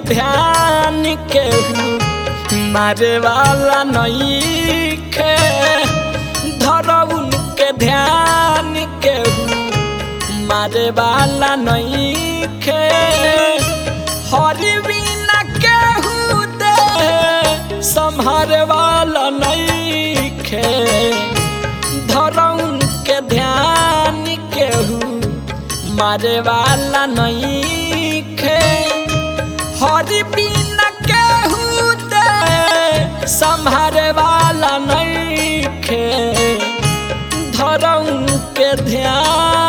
ध्यान केहू मारे वाला नईखे धर उनके ध्यान केहू मारे वाला नईखे हरि बिना केहू दे संहारे वाला नईखे धर उनके ध्यान केहू मारे वाला नईखे हरि बिना केहू दे संहारे वाला नईखे धर उनके ध्यान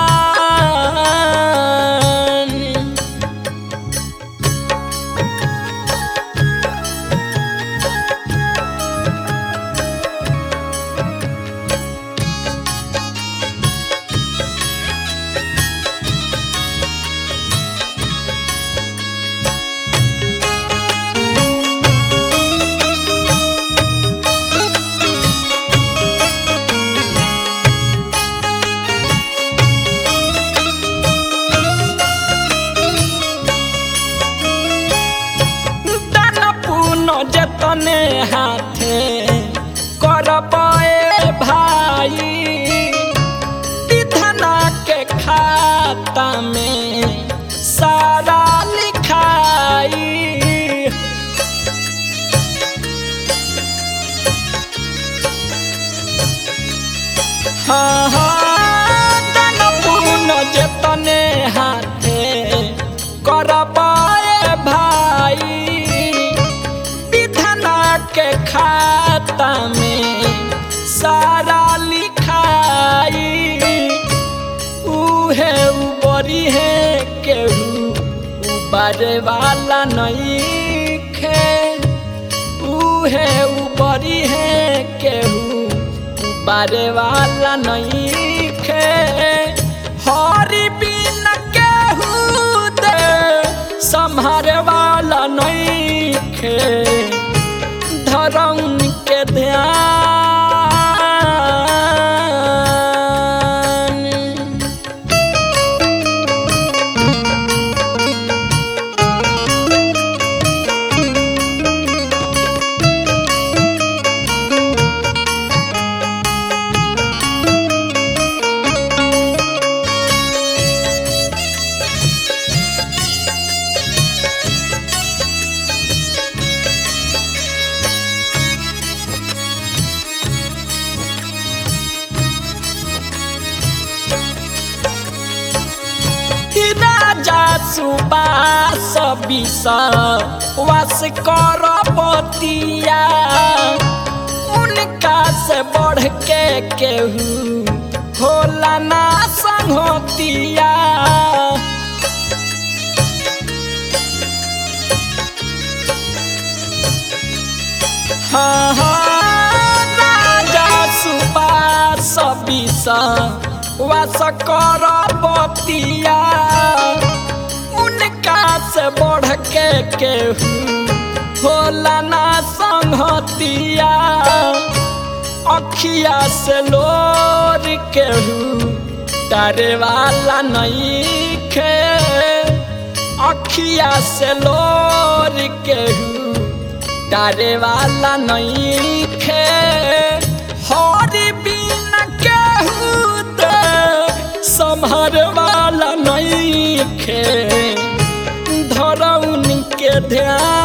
দান পুন যতনে হাতে করবে ভাই विधना के खाता में सारा लिखाई हाँ हाँ दान पुन जतने हाथे करबाए भाई विधना के खाता में सारा लिखाई उहे उबरी है केहू उबारे वाला नहीं खे उहे उबरी है केहू उबारे वाला नहीं खे हरी बिन केहू दे संहारे वाला नहीं खे धरम के ध्यान राजा सुबास बिस वास कर बतिया उनका से बढ़ के केहू होला ना संगतिया हाँ हाँ राजा सुबास बिस वास कर बतिया उनका से बढ़ के केहू होला ना संगतिया अखिया से लोर केहू डरे वाला नहीं खे अखिया से लोर केहू डरे वाला नहीं खे हरी बिन केहू दे संभर वाला नहीं खे धर उनके ध्यान